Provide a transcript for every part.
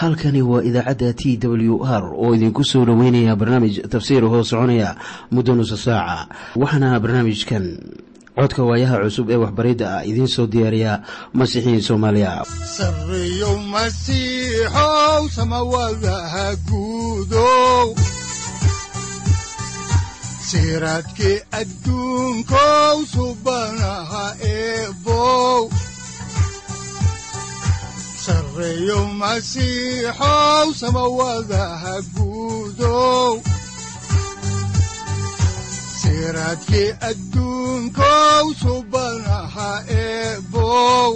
halkani waa idaacadda t w r oo idinku soo dhoweynaya barnaamij tafsiir hoo soconaya muddo nusa saaca waxaana barnaamijkan codka waayaha cusub ee waxbaridda ah idiin soo diyaariya masiixiin soomaaliya sareyow masiixow samawadaha guudow siraadkii adduunkow subanaha eebow sareyow masiixow samawadaha guudow siraadkii adduunkow subanaha eebow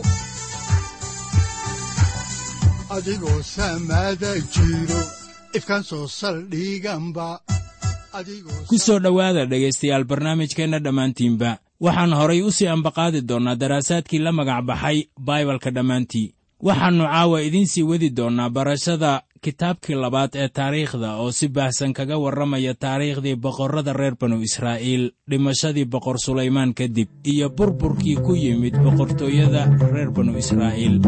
adigoo samada jiro ifkaan soo saldhiganba ku soo dhowaada dhegaystayaal barnaamijkeenna dhammaantiinba waxaan horay u sii ambaqaadi doonnaa daraasaadkii la magac baxay baibalka dhammaantii waxaannu caawa idiin sii wadi doonnaa barashada kitaabkii labaad ee taariikhda oo si baahsan kaga warramaya taariikhdii boqorrada reer banu israa'iil dhimashadii boqor sulaymaan kadib iyo burburkii ku yimid boqortooyada reer banu israa'iil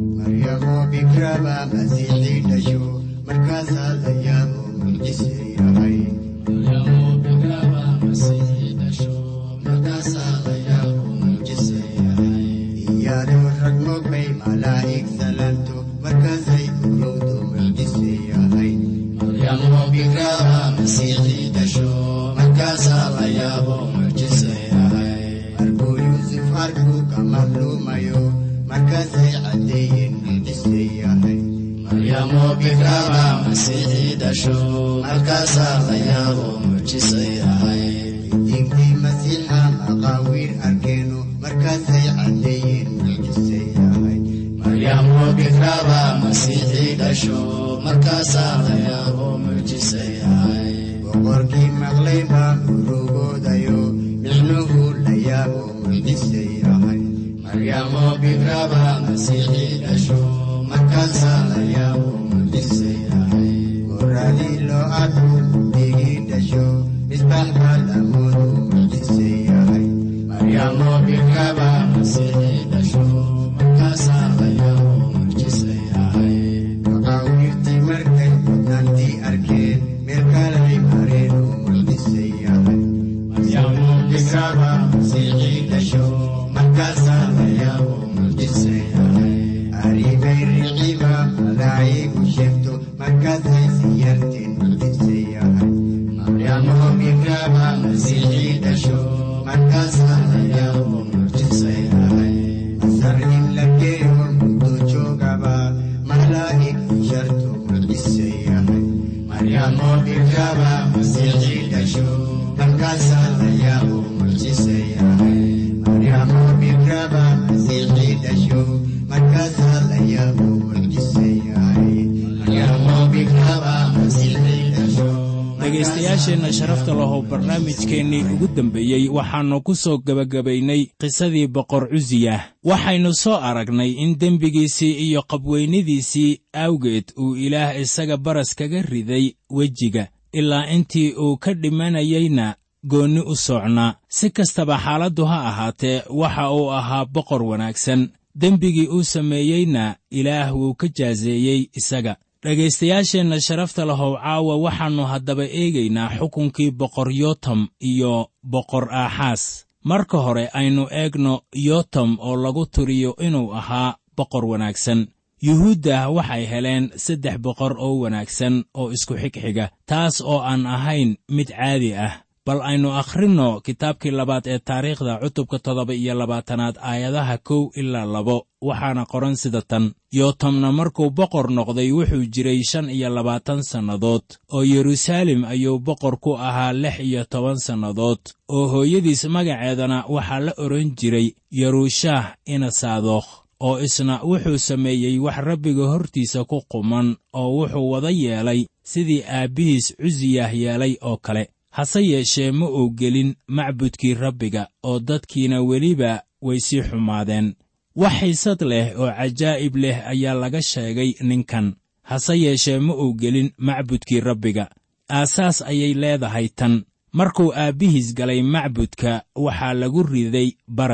boqorkii maqlay baa urugoodayo micnuhu la yaabo mucjisay ahay maryamo bikraba masiixii dhasho markaasaa la yaabo mucjisay ahay goradii loo arku digii dhasho misbax baa lamoodu mucjisay ahay maryamo bikraba masiixii dhasho markaasaa la yaabo mucjisay ahay maqaawirtii markay mudnaantii arkeen meel kalay mareen oo mucjisay ahay maryamo bikraba masiixii dhasho markaasaa la yaabo mucjisay ahay aribay riciba malaa'igu sheegto markaasay siyarteen mucjisay ahay maryamo bikraba masiixii dhasho markaasaa la yaabo mucjisay ahay masar in la geeyo muddo joogaba malaa'igtu sharto mucjisay ahay maryamo bikraba masiixii dhasho markaasaa la yaabo mucjisay ahay maryamo bikraba masiixii dhasho markaasaa la yaabo mucjisay ahay maryamo bikraba masiixii dhasho dhegaystayaasheenna sharafta lahow barnaamijkeennii ugu dembeeyey waxaannu ku soo gebagabaynay qisadii boqor cusiyah waxaynu soo aragnay in dembigiisii iyo qabweynidiisii awgeed uu ilaah isaga baras kaga riday wejiga ilaa intii uu ka dhimanayeyna goonni u socnaa si kastaba xaaladdu ha ahaatee waxa uu ahaa boqor wanaagsan dembigii uu sameeyeyna ilaah wuu ka jaaseeyey isaga dhegaystayaasheenna sharafta lahow caawa waxaannu haddaba eegaynaa xukunkii boqor yotam iyo boqor aaxaas marka hore aynu eegno yotam oo lagu tiriyo inuu ahaa boqor wanaagsan yuhuudda waxay heleen saddex boqor oo wanaagsan oo isku xigxiga taas oo aan ahayn mid caadi ah bal aynu akhrinno kitaabkii labaad ee taariikhda cutubka toddoba iyo labaatanaad aayadaha kow ilaa labo waxaana qoran sida tan yootamna markuu boqor noqday wuxuu jiray shan iyo labaatan sannadood oo yeruusaalem ayuu boqor ku ahaa lix iyo toban sannadood oo hooyadiis magaceedana waxaa la odhan jiray yeruushaah inasaadokh oo isna wuxuu sameeyey wax rabbiga hortiisa ku quman oo wuxuu wada yeelay sidii aabbihiis cusiyah yeelay oo kale hase yeeshee ma uu gelin macbudkii rabbiga oo dadkiina weliba way sii xumaadeen wax xiisad leh oo cajaa'ib leh ayaa laga sheegay ninkan hase yeeshee ma uu gelin macbudkii rabbiga aasaas ayay leedahay tan markuu aabbihiis galay macbudka waxaa lagu riday baras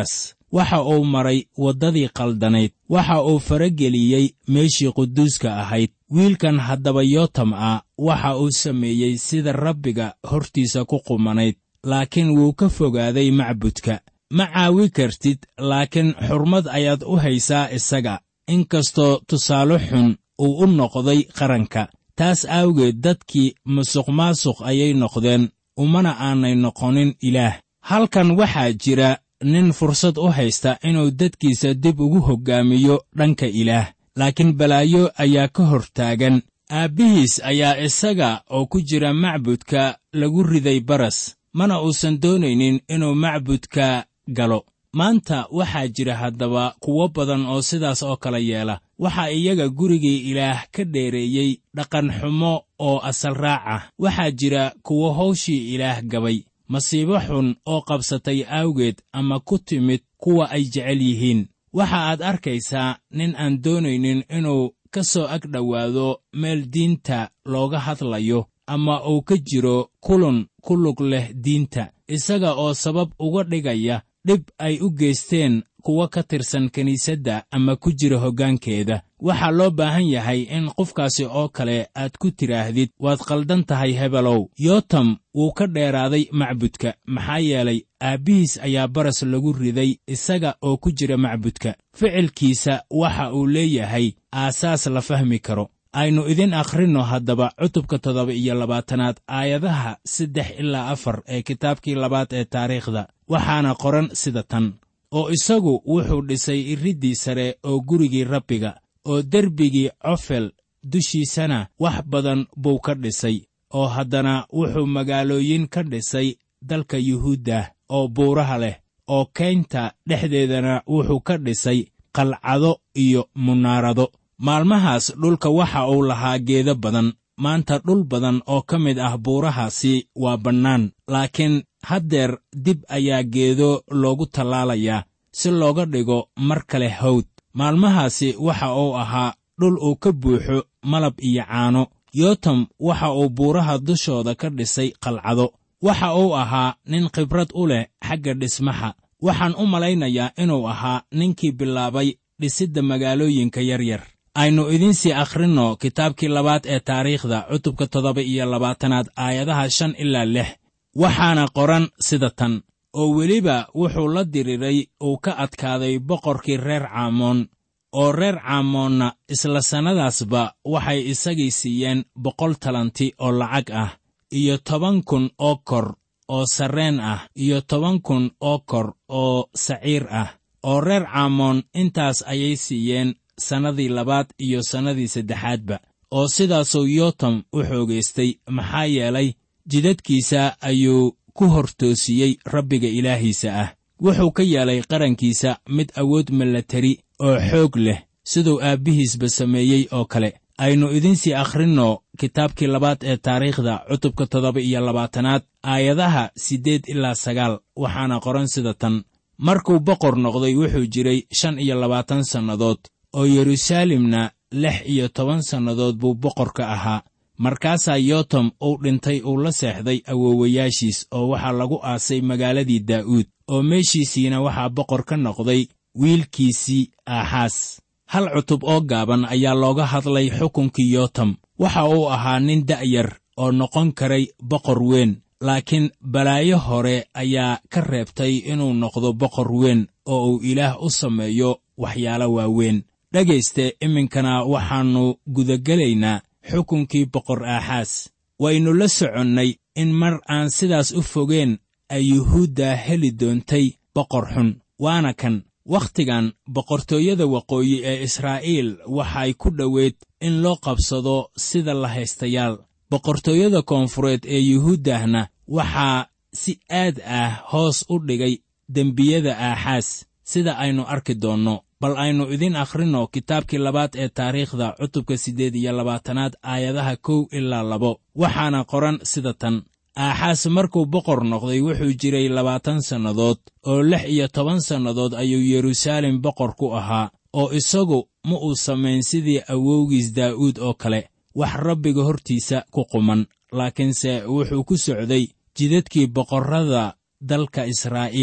waxa uu maray waddadii qaldanayd waxa uu farageliyey meeshii quduuska ahayd wiilkan haddaba yootam ah waxa uu sameeyey sida rabbiga hortiisa ku qumanayd laakiin wuu ka fogaaday macbudka ma caawi kartid laakiin xurmad ayaad u haysaa isaga inkastoo tusaale xun uu u noqday qaranka taas aawgeed dadkii musuqmaasuq ayay noqdeen umana aanay noqonin ilaah halkan waxaa jira nin fursad u haysta inuu dadkiisa dib ugu hoggaamiyo dhanka ilaah laakiin balaayo ayaa ka hor taagan aabbihiis ayaa isaga oo ku jira macbudka lagu riday baras mana uusan doonaynin inuu macbudka galo maanta waxaa jira haddaba kuwo badan oo sidaas oo kale yeela waxaa iyaga gurigii ilaah ka dheereeyey dhaqanxumo oo asal raac ah waxaa jira kuwo hawshii ilaah gabay masiibo xun oo qabsatay awgeed ama ku timid kuwa ay jecel yihiin waxa aad arkaysaa nin aan doonaynin inuu ka soo ag dhowaado meel diinta looga hadlayo ama uu ka jiro kulun ku lug leh diinta isaga oo sabab uga dhigaya dhib ay u geysteen kuwa ka tirsan kiniisadda ama ku jira hoggaankeeda waxaa loo baahan yahay in qofkaasi oo kale aad ku tidhaahdid waad qaldan tahay hebelow yootam wuu ka dheeraaday macbudka maxaa yeelay aabbihiis ayaa baras lagu riday isaga oo ku jira macbudka ficilkiisa waxa uu leeyahay aasaas la fahmi karo aynu idin akhrinno haddaba cutubka toddoba iyo labaatanaad aayadaha saddex ilaa afar ee kitaabkii labaad ee taariikhda waxaana qoran sida tan oo isagu wuxuu dhisay iriddii sare oo gurigii rabbiga oo derbigii cofel dushiisana wax badan buu ka dhisay oo haddana wuxuu magaalooyin ka dhisay dalka yuhuuddah oo buuraha leh oo kaynta dhexdeedana wuxuu ka dhisay qalcado iyo munaarado maalmahaas dhulka waxa uu lahaa geedo badan maanta dhul badan oo ka mid ah buurahaasi waa bannaan laakiin haddeer dib ayaa geedo loogu tallaalayaa si looga dhigo mar kale hawd maalmahaasi waxa uu ahaa dhul uu ka buuxo malab iyo caano yootam waxa uu buuraha dushooda ka dhisay qalcado waxa uu ahaa nin khibrad u leh xagga dhismaha waxaan u malaynayaa inuu ahaa ninkii bilaabay dhisidda magaalooyinka yaryar aynu idiinsii akhrinno kitaabkii labaad ee taariikhda cutubka toddoba iyo labaatanaad aayadaha shan ilaa lix waxaana qoran sida tan oo weliba wuxuu la diriray uu ka adkaaday boqorkii reer caamoon oo reer caamoonna isla sannadaasba waxay isagii siiyeen boqol talanti oo lacag ah iyo toban kun oo kor oo sarreen ah iyo toban kun oo kor oo saciir ah oo reer caamoon intaas ayay siiyeen sannadii labaad iyo sannadii saddexaadba oo sidaasuu yootam u xoogaystay maxaa yeelay jidadkiisa ayuu ku hortoosiyey rabbiga ilaahiisa ah wuxuu ka yeelay qarankiisa mid awood milatari oo xoog leh siduu aabbihiisba sameeyey oo kale aynu idinsii akhrinno kitaabkii labaad ee taariikhda cutubka toddoba iyo labaatanaad aayadaha siddeed ilaa sagaal waxaana qoran sida tan markuu boqor noqday wuxuu jiray shan iyo labaatan sannadood oo yeruusaalemna lix iyo toban sannadood buu boqor ka ahaa markaasaa yootam uu dhintay uu la seexday awoowayaashiis oo waxaa lagu aasay magaaladii daa'uud oo meeshiisiina waxaa boqor ka noqday wiilkiisii aaxaas hal cutub oo gaaban ayaa looga hadlay xukunkii yootam waxa uu ahaa nin da'yar oo noqon karay boqor weyn laakiin balaayo hore ayaa ka reebtay inuu noqdo boqor weyn oo uu ilaah u sameeyo waxyaalo waaweyn dhegayste iminkana waxaannu gudagelaynaa xukunkii boqor aaxaas waynu la soconnay in mar aan sidaas u fogeen ay yuhuudda heli doontay boqor xun waana kan wakhtigan boqortooyada waqooyi ee israa'iil waxay ku dhoweyd in loo qabsado sida la haystayaal boqortooyada koonfureed ee yuhuuddahna waxaa si aad ah hoos u dhigay dembiyada aaxaas sida aynu arki doonno bal aynu idin akhrinno kitaabkii labaad ee taariikhda cutubka siddeed iyo labaatanaad aayadaha kow ilaa labo waxaana qoran sida tan aaxaas markuu boqor noqday wuxuu jiray labaatan sannadood oo lix iyo toban sannadood ayuu yeruusaalem boqor ku ahaa oo isagu ma uu samayn sidii awowgiis daa'uud oo kale wax rabbiga hortiisa ku quman laakiinse wuxuu ku socday jidadkii boqorrada dalka israa'iil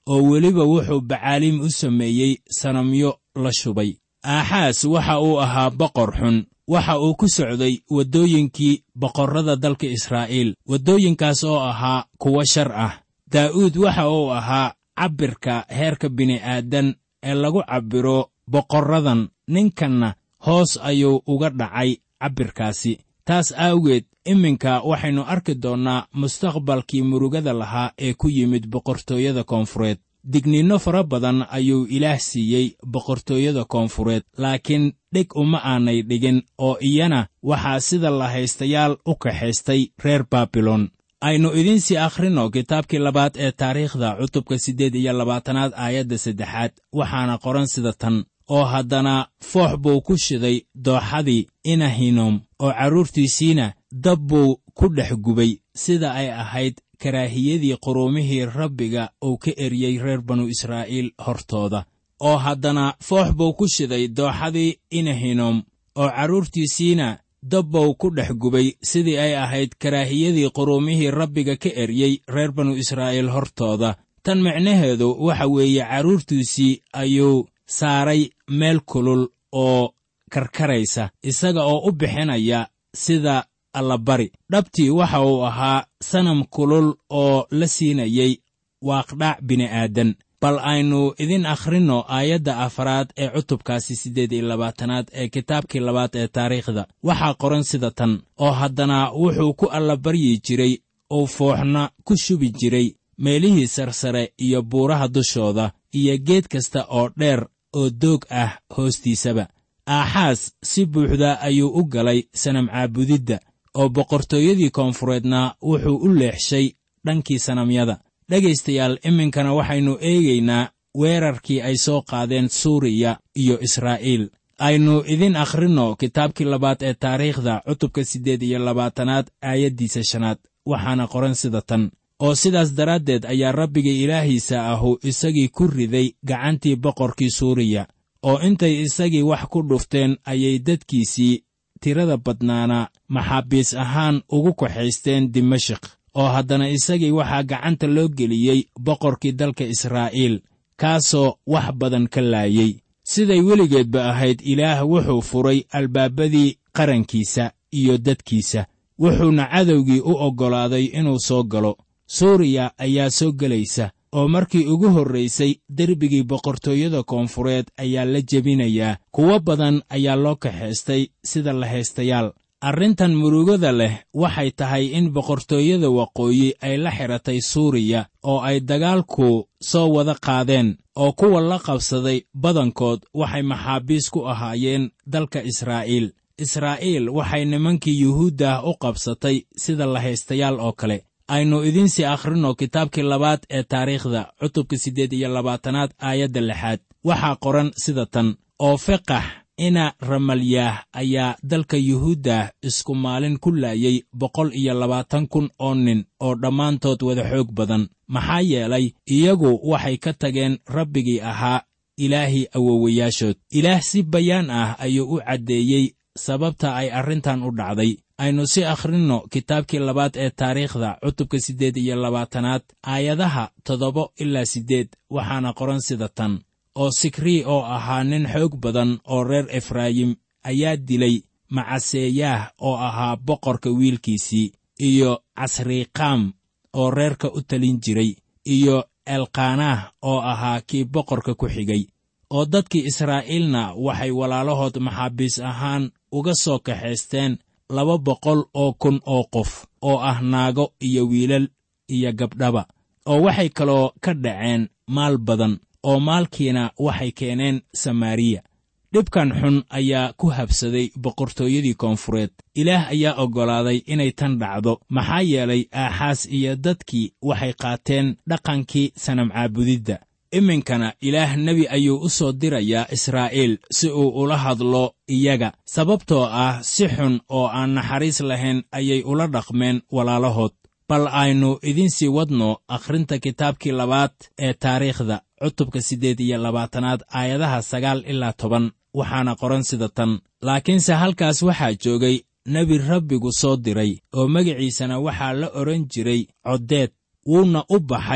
oo weliba wuxuu bacaaliim u sameeyey sanamyo la shubay aaxaas waxa uu ahaa boqor xun waxa uu ku socday waddooyinkii boqorrada dalka israa'iil waddooyinkaas oo ahaa kuwo shar ah daa'uud waxa uu ahaa cabbirka heerka bini'aadan ee lagu cabbiro boqorradan ninkanna hoos ayuu uga dhacay cabbirkaasi taas aawgeed iminka waxaynu arki doonnaa mustaqbalkii murugada lahaa ee ku yimid boqortooyada koonfureed digniinno fara badan ayuu ilaah siiyey boqortooyada koonfureed laakiin dheg uma aanay dhigin oo iyana waxaa sida la haystayaal u kaxaystay reer baabilon aynu idiinsii akhrinno kitaabkii labaad ee taariikhda cutubka siddeed iyo labaatanaad aayadda saddexaad waxaana qoran sida tan oo haddana foox buu ku shiday dooxadii inahinom oo carruurtiisiina dab buu ku dhex gubay sida ay ahayd karaahiyadii quruumihii rabbiga uu ka eryey reer banu israa'iil hortooda oo haddana foox buu ku shiday dooxadii inahinom oo carruurtiisiina dab buu ku dhex gubay sidii ay ahayd karaahiyadii quruumihii rabbiga ka eryey reer banu israa'iil hortooda tan micnaheedu waxa weeye carruurtiisii ayuu saaray meel kulul oo karkaraysa isaga oo u bixinaya sida allabari dhabtii waxa uu ahaa sanam kulul oo la siinayey waaqdhac bini'aadan bal aynu idin akhrinno aayadda afaraad ee cutubkaasi siddeed iyo labaatanaad ee kitaabkii labaad ee taariikhda waxaa qoran sida tan oo haddana wuxuu ku allabaryi jiray uu fooxna ku shubi jiray meelihii sarsare iyo buuraha dushooda iyo geed kasta oo dheer oo doog ah hoostiisaba aaxaas si buuxda ayuu u galay sanam caabudidda oo boqortooyadii koonfureedna wuxuu u leexshay dhankii sanamyada dhegaystayaal iminkana waxaynu eegaynaa weerarkii ay soo qaadeen suuriya iyo israa'iil aynu idin akhrinno kitaabkii labaad ee taariikhda cutubka siddeed iyo labaatanaad aayaddiisa shanaad waxaana qoran sida tan oo sidaas daraaddeed ayaa rabbiga ilaahiisa ahu isagii ku riday gacantii boqorkii suuriya oo intay isagii wax ku dhufteen ayay dadkiisii tirada badnaana maxaabiis ahaan ugu kaxaysteen dimashik oo haddana isagii waxaa gacanta loo geliyey boqorkii dalka israa'iil kaasoo wax badan ka laayey siday weligeedba ahayd ilaah wuxuu furay albaabadii qarankiisa iyo dadkiisa wuxuuna cadowgii u oggolaaday inuu soo galo suuriya ayaa soo gelaysa oo markii ugu horraysay derbigii boqortooyada koonfureed ayaa la jebinayaa kuwo badan ayaa loo kaxaystay sida la haystayaal arrintan murugada leh waxay tahay in boqortooyada waqooyi ay la xidhatay suuriya oo ay dagaalku soo wada qaadeen oo kuwa la qabsaday badankood waxay maxaabiis ku ahaayeen dalka israa'iil israa'iil waxay nimankii yuhuuddah u qabsatay sida la haystayaal oo kale aynu idiinsii akhrinno kitaabkii labaad ee taariikhda cutubka siddeed iyo labaatanaad aayadda lixaad waxaa qoran sida tan oo feqax ina ramalyaah ayaa dalka yuhuuddah isku maalin ku laayey boqol iyo labaatan kun oo nin oo dhammaantood wada xoog badan maxaa yeelay iyagu waxay ka tageen rabbigii ahaa ilaahii awowayaashood ilaah si bayaan ah ayuu u caddeeyey sababta ay arrintan u dhacday aynu si akhrinno kitaabkii labaad ee taariikhda cutubka siddeed iyo labaatanaad aayadaha toddoba ilaa siddeed waxaana qoran sida tan oo sikrii oo ahaa nin xoog badan oo reer efraayim ayaa dilay macaseeyaah oo ahaa boqorka wiilkiisii iyo casriiqaam oo reerka u talin jiray iyo elkaanaah oo ahaa kii boqorka ku xigay oo dadkii israa'iilna waxay walaalahood maxaabiis ahaan uga soo kaxaysteen laba boqol oo kun oo qof oo ah naago iyo wiilal iyo gabdhaba oo waxay kaloo ka dhaceen maal badan oo maalkiina waxay keeneen samaariya dhibkan xun ayaa ku habsaday boqortooyadii koonfureed ilaah ayaa oggolaaday inay tan dhacdo maxaa yeelay aaxaas iyo dadkii waxay qaateen dhaqankii sanam caabudidda iminkana ilaah nebi ayuu u soo dirayaa israa'iil si uu ula hadlo iyaga sababtoo ah si xun oo aan naxariis lahayn ayay ula dhaqmeen walaalahood bal aynu idiinsii wadno akhrinta kitaabkii labaad ee taariikhda cutubka siddeed iyo labaatanaad aayadaha sagaal ilaa toban waxaana qoran sida tan laakiinse halkaas waxaa joogay nebi rabbigu soo diray oo magaciisana waxaa la odhan jiray coddeed wuuna u baxay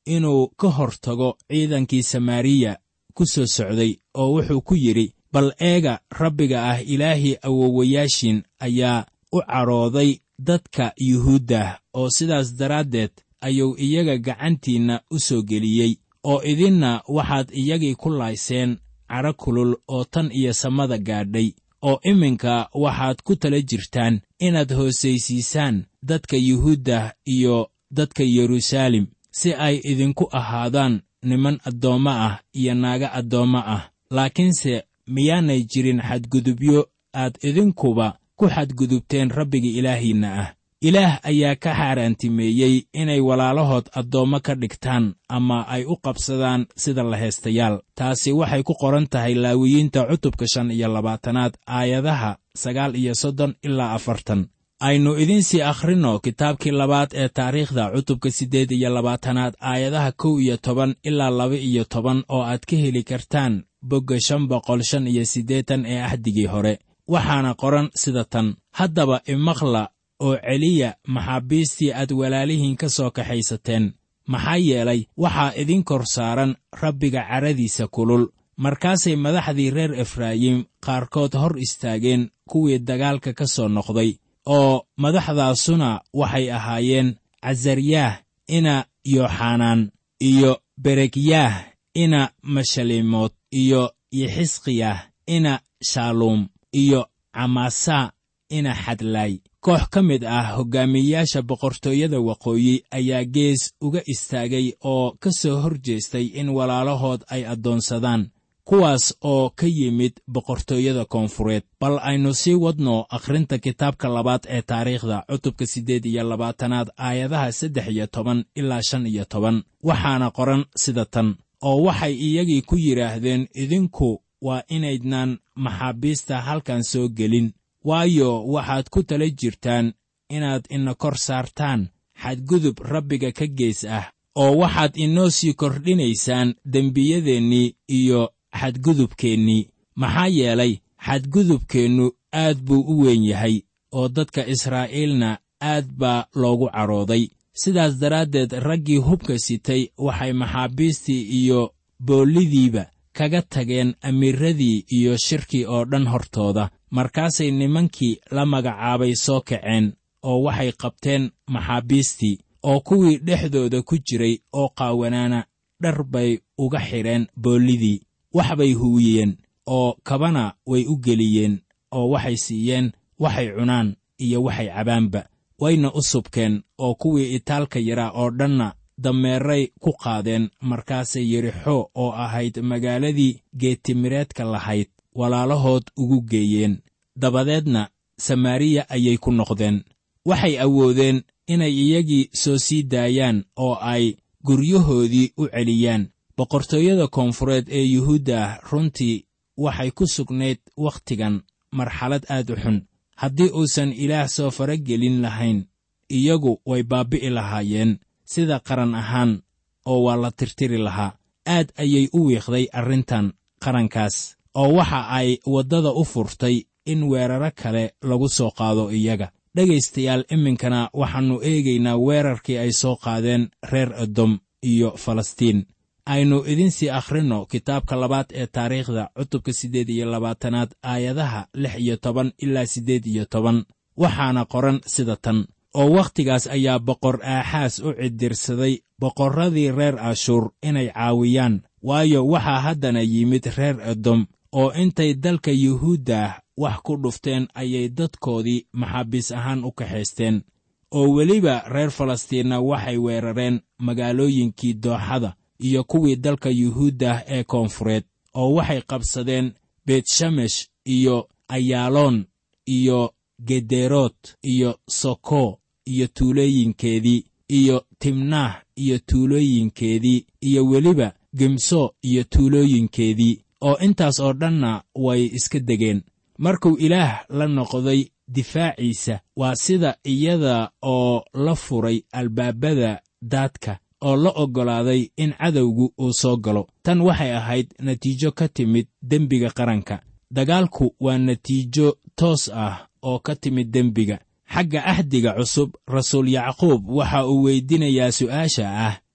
inuu ka hor tago ciidankii samaariya ku soo socday oo wuxuu ku yidhi bal eega rabbiga ah ilaahii awowayaashiin ayaa u cadhooday dadka yuhuuddah oo sidaas daraaddeed ayuu iyaga gacantiinna u soo geliyey oo idinna waxaad iyagii ku laayseen cadho kulul oo tan iyo samada gaadhay oo iminka waxaad ku tala jirtaan inaad hoosaysiisaan dadka yuhuuddah iyo dadka yeruusaalem si ay idinku ahaadaan niman addoommo ah iyo naaga addoommo ah laakiinse miyaanay jirin xadgudubyo aad idinkuba ku xadgudubteen rabbiga ilaahiinna ah ilaah ayaa ka xaaraantimeeyey inay walaalahood addoommo ka dhigtaan ama ay u qabsadaan sida lahaystayaal taasi waxay ku qoran tahay laawiyiinta cutubka shan iyo labaatanaad aayadaha sagaal iyo soddon ilaa afartan aynu idinsii akhrinno kitaabkii labaad ee taariikhda cutubka siddeed iyo labaatanaad aayadaha kow iyo toban ilaa laba iyo toban oo aad ka heli kartaan bogga shan boqol shan iyo siddeetan ee ahdigii hore waxaana qoran sida tan haddaba imaqla oo celiya maxaabiistii aad walaalihiin ka soo kaxaysateen maxaa yeelay waxaa idin kor saaran rabbiga caradiisa kulul markaasay madaxdii reer efraayim qaarkood hor istaageen kuwii dagaalka ka soo noqday oo madaxdaasuna waxay ahaayeen casaryaah ina yooxanaan iyo berekyaah ina mashaliimood iyo yixisqiyah ina shaaluum iyo camaasaa ina xadlaay koox ka mid ah hoggaamiyeyaasha boqortooyada waqooyi ayaa gees uga istaagay oo ka soo hor jeestay in walaalahood ay addoonsadaan kuwaas oo ka yimid boqortooyada koonfureed bal aynu sii wadno akhrinta kitaabka labaad ee taariikhda cutubka siddeed iyo labaatanaad aayadaha saddex iyo toban ilaa shan iyo toban waxaana qoran sida tan oo waxay iyagii ku yidhaahdeen idinku waa inaydnaan maxaabiista halkan soo gelin waayo waxaad ku tala jirtaan inaad ina kor saartaan xadgudub rabbiga ka gees ah oo waxaad inoo sii kordhinaysaan dembiyadeennii iyo xadgudubkeennii maxaa yeelay xadgudubkeennu aad buu u weyn yahay oo dadka israa'iilna aad baa loogu cadhooday sidaas daraaddeed raggii hubka sitay waxay maxaabiistii iyo boollidiiba kaga tageen amiiradii iyo shirkii oo dhan hortooda markaasay nimankii la magacaabay soo kaceen oo waxay qabteen maxaabiistii oo kuwii dhexdooda ku jiray oo qaawanaana dhar bay uga xidheen boollidii wax bay huwiyeen oo kabana way u geliyeen oo waxay siiyeen waxay cunaan iyo waxay cabaanba wayna u subkeen oo kuwii itaalka yaraa oo dhanna dameeray ku qaadeen markaasay yerixo oo ahayd magaaladii geetimireedka lahayd walaalahood ugu geeyeen dabadeedna samaariya ayay ku noqdeen waxay awoodeen inay iyagii soo sii daayaan oo ay guryahoodii u celiyaan boqortooyada koonfureed ee yuhuudda ah runtii waxay ku sugnayd wakhtigan marxalad aad u xun haddii uusan ilaah soo faragelin lahayn iyagu way baabbi'i lahaayeen sida qaran ahaan oo waa la tirtiri lahaa aad ayay u wiiqday arrintan qarankaas oo waxa ay waddada u furtay in weeraro kale lagu soo qaado iyaga dhegaystayaal iminkana waxaannu eegaynaa weerarkii ay soo qaadeen reer edom iyo falastiin aynu idinsii akhrinno kitaabka labaad ee taariikhda cutubka siddeed iyo labaatanaad aayadaha lix iyo toban ilaa siddeed iyo toban waxaana qoran sida tan oo wakhtigaas ayaa boqor aaxaas u cidirsaday boqorradii reer ashuur inay caawiyaan waayo waxaa haddana yimid reer edom oo intay dalka yuhuuddah wax ku dhufteen ayay dadkoodii maxaabiis ahaan u kaxaysteen oo weliba reer falastiinna waxay weerareen magaalooyinkii dooxada iyo kuwii dalka yuhuuddah ee koonfureed oo waxay qabsadeen beetshamesh iyo ayaaloon iyo gederoot iyo soko iyo tuulooyinkeedii iyo timnaah iyo tuulooyinkeedii iyo weliba gemso iyo tuulooyinkeedii oo intaas oo dhanna way iska degeen markuu ilaah la noqday difaaciisa waa sida iyada oo la furay albaabada daadka oo la oggolaaday in cadowgu uu soo galo tan waxay ahayd natiijo ka timid dembiga qaranka dagaalku waa natiijo toos ah oo ka timid dembiga xagga ahdiga cusub rasuul yacquub waxa uu weydinayaa su'aasha ah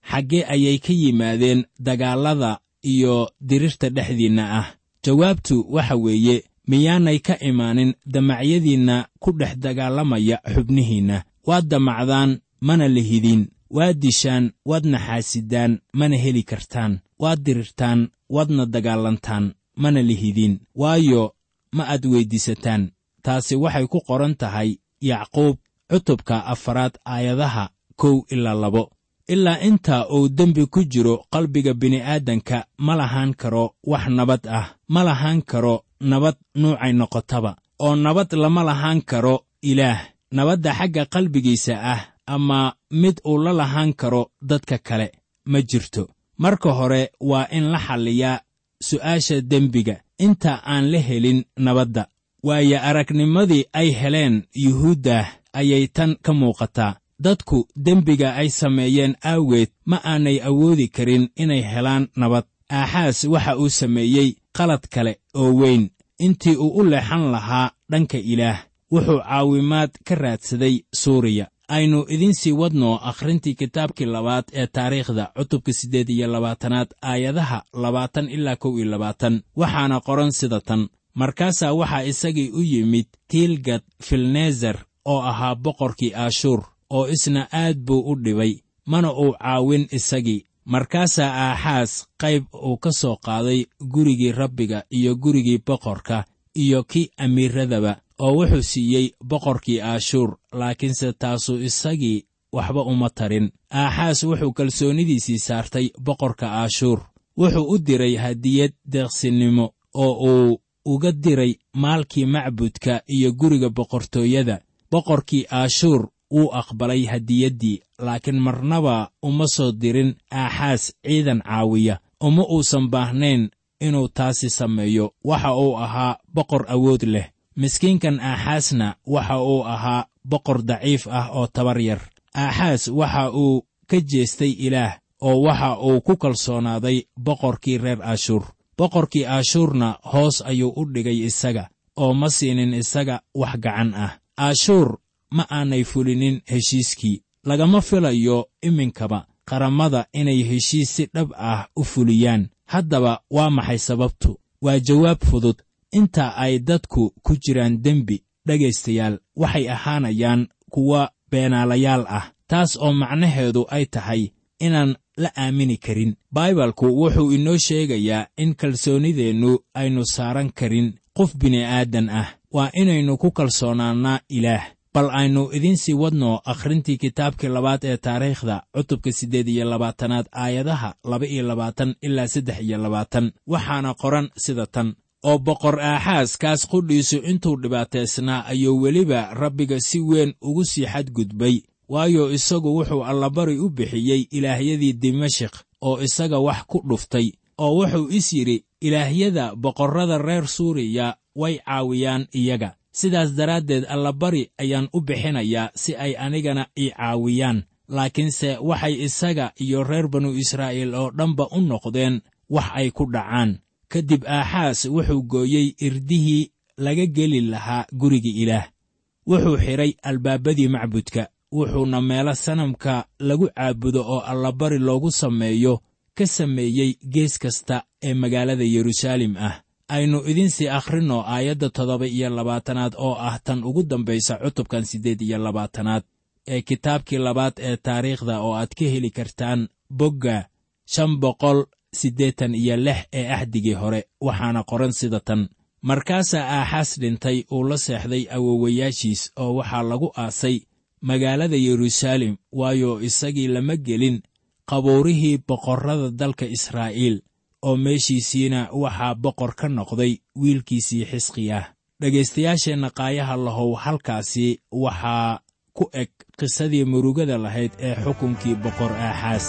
xaggee ayay ka yimaadeen dagaallada iyo dirirta dhexdiinna ah jawaabtu waxa weeye miyaanay ka imaanin damacyadiinna ku dhex dagaalamaya xubnihiinna waad damacdaan mana lihidin waad dishaan waad naxaasidaan mana heli kartaan waad dirirtaan waadna dagaalantaan mana lihidin waayo ma aad weyddiisataan taasi waxay ku qoran tahay yacquub cutubka afaraad aayadaha kow ilaa labo ilaa inta uu dembi ku jiro qalbiga bini'aadanka ma lahaan karo wax nabad ah ma lahaan karo nabad nuucay noqotaba oo nabad lama lahaan karo ilaah nabadda xagga qalbigiisa ah ama mid uu la lahaan karo dadka kale ma jirto marka hore waa in la xalliyaa su'aasha dembiga inta aan la helin nabadda waayo aragnimadii ay heleen yuhuuddah ayay tan ka muuqataa dadku dembiga ay sameeyeen aaweed ma aanay awoodi karin inay helaan nabad aaxaas waxa uu sameeyey qalad kale oo weyn intii uu u leexan lahaa dhanka ilaah wuxuu caawimaad ka raadsaday suuriya aynu idiin sii wadno akhrintii kitaabkii labaad ee taariikhda cutubka siddeed iyo labaatanaad aayadaha labaatan ilaa kow iyo labaatan waxaana qoran sida tan markaasaa waxaa isagii u yimid tiilgad filnezer oo ahaa boqorkii aashuur oo isna aad buu u dhibay mana uu caawin isagii markaasaa aaxaas qayb uu ka soo qaaday gurigii rabbiga iyo gurigii boqorka iyo kii amiiradaba oo wuxuu siiyey boqorkii aashuur laakiinse taasuu isagii waxba uma tarin aaxaas wuxuu kalsoonidiisii saartay boqorka aashuur wuxuu u diray hadiyad deeqsinimo oo uu uga diray maalkii macbudka iyo guriga boqortooyada boqorkii aashuur wuu aqbalay hadiyaddii laakiin marnaba uma soo dirin aaxaas ciidan caawiya uma uusan baahnayn inuu taasi sameeyo waxa uu ahaa boqor awood leh miskiinkan aaxaasna waxa uu ahaa boqor daciif ah oo tabar yar aaxaas waxa uu ka jeestay ilaah oo waxa uu ku kalsoonaaday boqorkii reer ashuur boqorkii ashuurna hoos ayuu u dhigay isaga oo ma siinin isaga wax gacan ah ashuur ma aanay fulinin heshiiskii lagama filayo iminkaba qarammada inay heshiis si dhab ah u fuliyaan haddaba waa maxay sababtu waa jawaab fudud inta ay dadku ku jiraan dembi dhegaystayaal waxay ahaanayaan kuwa beenaalayaal ah taas oo macnaheedu ay tahay inaan la aamini karin baibalku wuxuu inoo sheegayaa in kalsoonideennu aynu saaran karin qof bini'aadan ah waa inaynu ku kalsoonaannaa ilaah bal aynu idiin sii wadno akhrintii kitaabkii labaad ee taariikhda cutubka siddeed iyo labaatanaad aayadaha laba iyo labaatan ilaa saddex iyo labaatan waxaana qoran sida tan oo boqor aaxaas kaas qudhiisu intuu dhibaataysnaa ayuu weliba rabbiga si weyn ugu sii xadgudbay waayo isagu wuxuu allabari u bixiyey ilaahyadii dimashik oo isaga wax ku dhuftay oo wuxuu is yidhi ilaahyada boqorrada reer suuriya way caawiyaan iyaga sidaas daraaddeed allabari ayaan u bixinayaa si ay anigana ii caawiyaan laakiinse waxay isaga iyo reer banu israa'iil oo dhanba u noqdeen wax ay ku dhacaan ka dib aaxaas wuxuu gooyey irdihii laga geli lahaa guriga ilaah wuxuu xidhay albaabadii macbudka wuxuuna meelo sanamka lagu caabudo oo allabari loogu sameeyo ka sameeyey gees kasta ee magaalada yeruusaalem ah aynu idiinsii akhrinno aayadda toddoba iyo labaatanaad oo ah tan ugu dambaysa cutubkan siddeed iyo labaatanaad ee kitaabkii labaad ee taariikhda oo aad ka heli kartaan bogga shan boqol siddeetan iyo lix ee axdigii hore waxaana qoran sida tan markaasaa aaxaas dhintay uu la seexday awowayaashiis oo waxaa lagu aasay magaalada yeruusaalem waayo isagii lama gelin qabuurihii boqorrada dalka israa'iil oo meeshiisiina waxaa boqor ka noqday wiilkiisii xisqiyah dhegaystayaasheenna qaayaha lahow halkaasi waxaa ku eg qisadii murugada lahayd ee xukunkii boqor aaxaas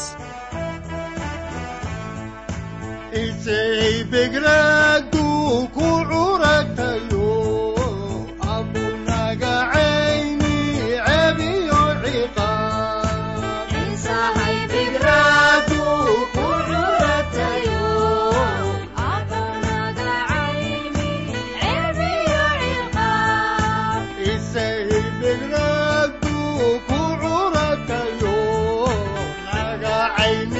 isay begradu ku curatayo abunagacayni cebiyo ciqaab isay begradu ku curatayo nagacayni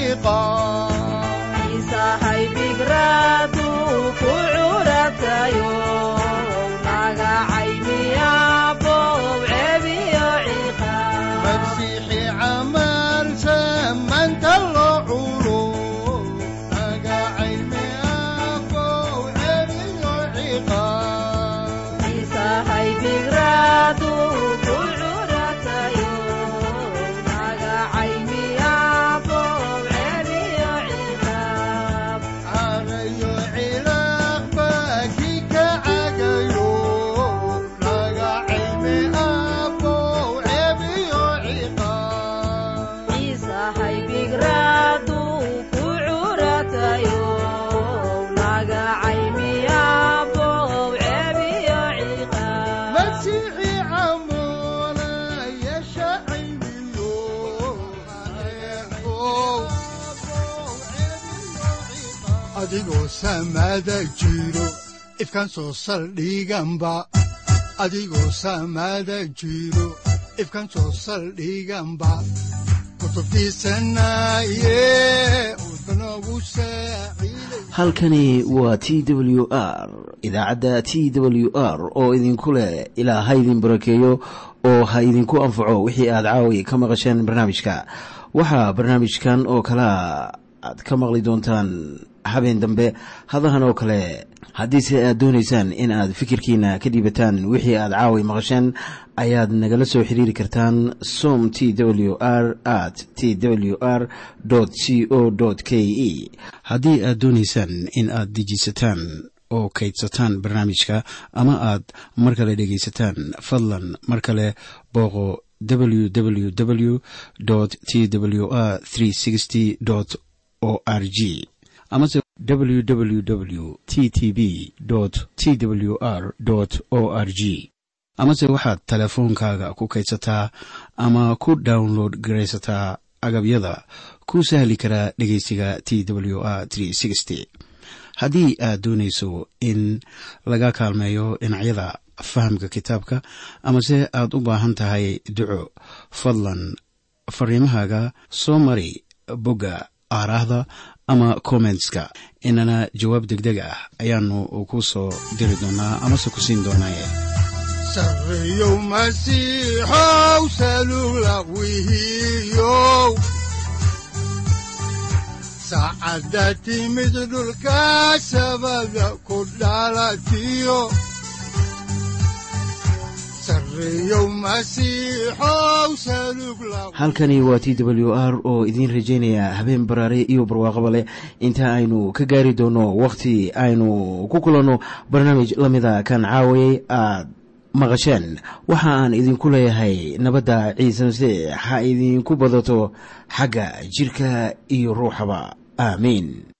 ciqaab isahay fikradu ku curatayo magacay miyabow cebiyo ciqaab masiixi camal samanta loo culo magacayme abow cebiyo ciqaab isahay fikradu ku curatayo magacay miyabow cebiyo ciqaab carayo cilaaqba kii ka cagayo magacayme abow cebiyo ciqaab isahay fikradu ku curatayo magacay miyabow cebiyo ciqaab masiixi camola yeesha cayniyo adigoo samada jiro ifkan soo saldhiganba adigoo samada jiro ifkan soo saldhiganba kutubtiisanaye udbanogu saaciiday halkani waa t w r idaacadda t w r oo idinku leh ilaa ha idin barakeeyo oo ha idinku anfaco wixii aad caawi ka maqasheen barnaamijka waxaa barnaamijkan oo kalea aad ka maqli doontaan habeen dambe hadahan oo kale haddiise aad doonaysaan in aad fikirkiina ka dhiibataan wixii aad caawi maqasheen ayaad nagala soo xiriiri kartaan som t w r at t w r c o k e haddii aad doonaysaan in aad dejiisataan oo kaydsataan barnaamijka ama aad mar kale dhegaysataan fadlan mar kale booqo www t w r o r g amase www t t b t w r o r g amase waxaad teleefoonkaaga ku kaydsataa ama ku download garaysataa agabyada ku sahli karaa dhegeysiga t w r haddii aad doonayso in laga kaalmeeyo dhinacyada fahamka kitaabka amase aad u baahan tahay duco fadlan fariimahaaga soo mari bogga aaraahda ama kommentska inana jawaab degdeg ah ayaanu ku soo diri doonaa amase ku siin doonaaye sareeyow masiixow salula wihiyow saacadda timid dhulka sabada ku dhalatiyo sareeyow masiixow salug la halkani waa t w r oo idiin rajaynaya habeen baraare iyo barwaaqaba leh inta aynu ka gaari doono wakhti aynu ku kulanno barnaamij la mida kan caawayay aad maqasheen waxa aan idinku leeyahay nabadda ciise masiix ha idinku badato xagga jirka iyo ruuxaba aamiin